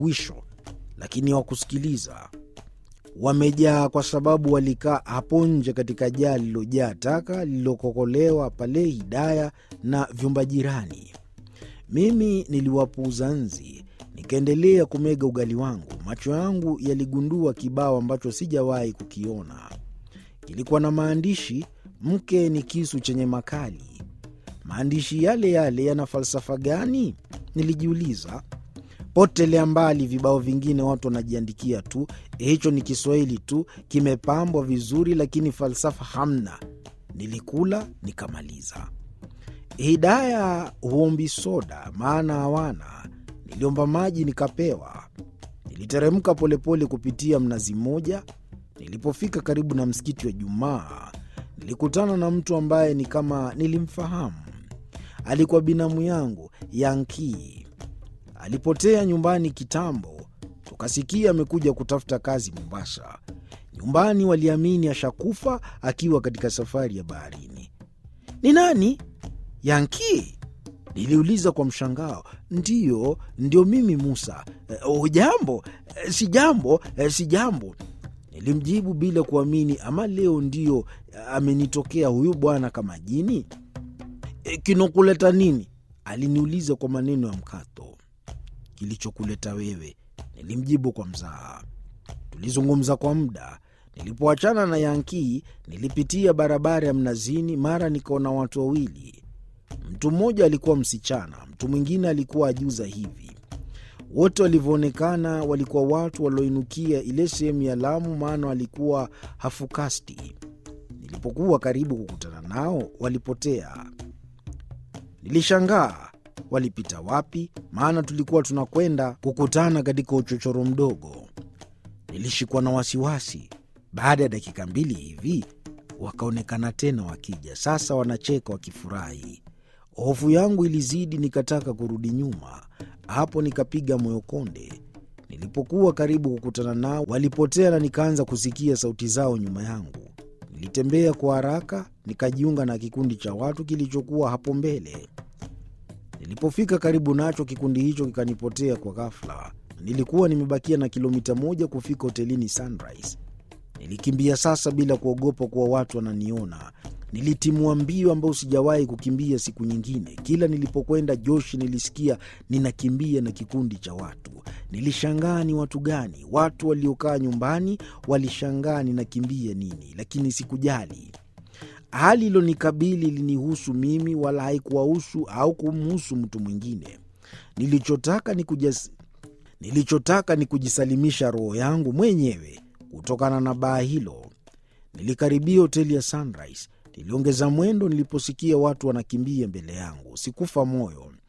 wisho, lakini hawakusikiliza. Wamejaa kwa sababu walikaa hapo nje katika jaa lililojaa taka lililokokolewa pale Hidaya na vyumba jirani. Mimi niliwapuuza nzi, nikaendelea kumega ugali wangu. Macho yangu yaligundua kibao ambacho sijawahi kukiona. Kilikuwa na maandishi, mke ni kisu chenye makali. Maandishi yale yale yana falsafa gani? Nilijiuliza. Potelea mbali vibao vingine, watu wanajiandikia tu. Hicho ni Kiswahili tu, kimepambwa vizuri, lakini falsafa hamna. Nilikula nikamaliza. Hidaya huombi soda, maana hawana. Niliomba maji nikapewa. Niliteremka polepole kupitia mnazi mmoja. Nilipofika karibu na msikiti wa Jumaa, nilikutana na mtu ambaye ni kama nilimfahamu. Alikuwa binamu yangu Yankii. Alipotea nyumbani kitambo, tukasikia amekuja kutafuta kazi Mombasa. Nyumbani waliamini ashakufa akiwa katika safari ya baharini. Ni nani? Yankii? Niliuliza kwa mshangao. Ndiyo, ndio mimi Musa. Uh, jambo? Uh, si jambo, uh, si jambo, nilimjibu bila kuamini. Ama leo ndio uh, amenitokea huyu bwana kama jini. E, kinokuleta nini? Aliniuliza kwa maneno ya mkato. Kilichokuleta wewe, nilimjibu kwa mzaha. Tulizungumza kwa muda. Nilipoachana na Yankii, nilipitia barabara ya Mnazini, mara nikaona watu wawili. Mtu mmoja alikuwa msichana, mtu mwingine alikuwa ajuza hivi. Wote walivyoonekana walikuwa watu walioinukia ile sehemu ya Lamu, maana walikuwa hafukasti. Nilipokuwa karibu kukutana nao, walipotea. Nilishangaa walipita wapi, maana tulikuwa tunakwenda kukutana katika uchochoro mdogo. Nilishikwa na wasiwasi. Baada ya dakika mbili hivi wakaonekana tena wakija, sasa wanacheka wakifurahi. Hofu yangu ilizidi, nikataka kurudi nyuma. Hapo nikapiga moyo konde. Nilipokuwa karibu kukutana nao, walipotea na nikaanza kusikia sauti zao nyuma yangu. Nilitembea kwa haraka, nikajiunga na kikundi cha watu kilichokuwa hapo mbele. Nilipofika karibu nacho, kikundi hicho kikanipotea kwa ghafla. Nilikuwa nimebakia na kilomita moja kufika hotelini Sunrise. Nilikimbia sasa bila kuogopa kuwa watu wananiona. Nilitimua mbio ambayo sijawahi kukimbia siku nyingine. Kila nilipokwenda Joshi nilisikia ninakimbia na kikundi cha watu. Nilishangaa ni watu gani? Watu waliokaa nyumbani walishangaa ninakimbia nini, lakini sikujali. Hali ilonikabili ilinihusu mimi, wala haikuwahusu au kumhusu mtu mwingine. Nilichotaka ni kujas... nilichotaka ni kujisalimisha roho yangu mwenyewe kutokana na baa hilo. Nilikaribia hoteli ya Sunrise. Niliongeza mwendo niliposikia watu wanakimbia mbele yangu. Sikufa moyo.